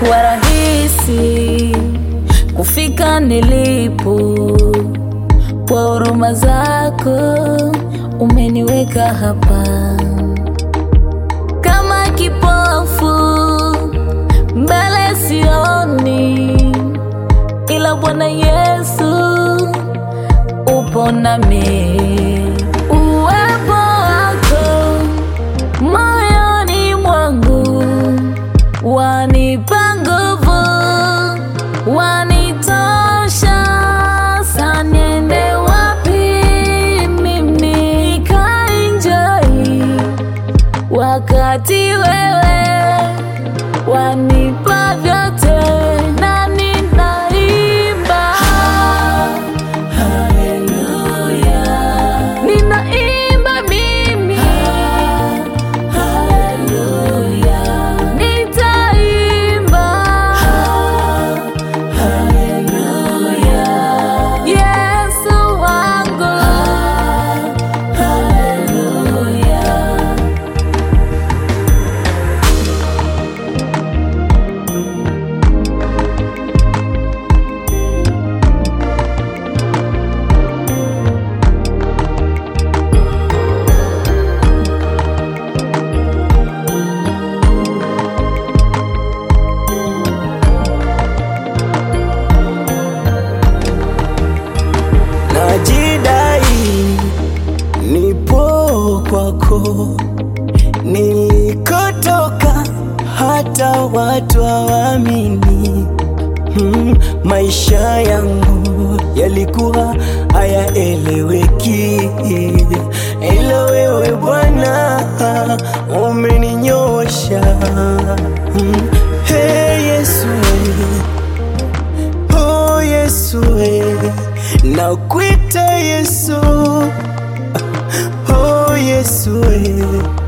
haikuwa rahisi kufika nilipo, kwa huruma zako umeniweka hapa kama kipofu mbele sioni, ila Bwana Yesu upo nami. Uwepo wako moyoni mwangu wanipa nguvu, wanitosha. Sa niende wapi mimi nikaenjoy wakati wewe wanipa vyote na ninaimba haleluya, ninaimba mimi haleluya, nitaimba haleluya, Yesu wangu haleluya. najidai nipo kwako nilikotoka hata watu hawaamini hmm, maisha yangu yalikuwa hayaeleweki ila wewe bwana umeninyosha hmm, hey yesu Oh Yesu, eh, nakuita Yesu. Oh Yesu, eh,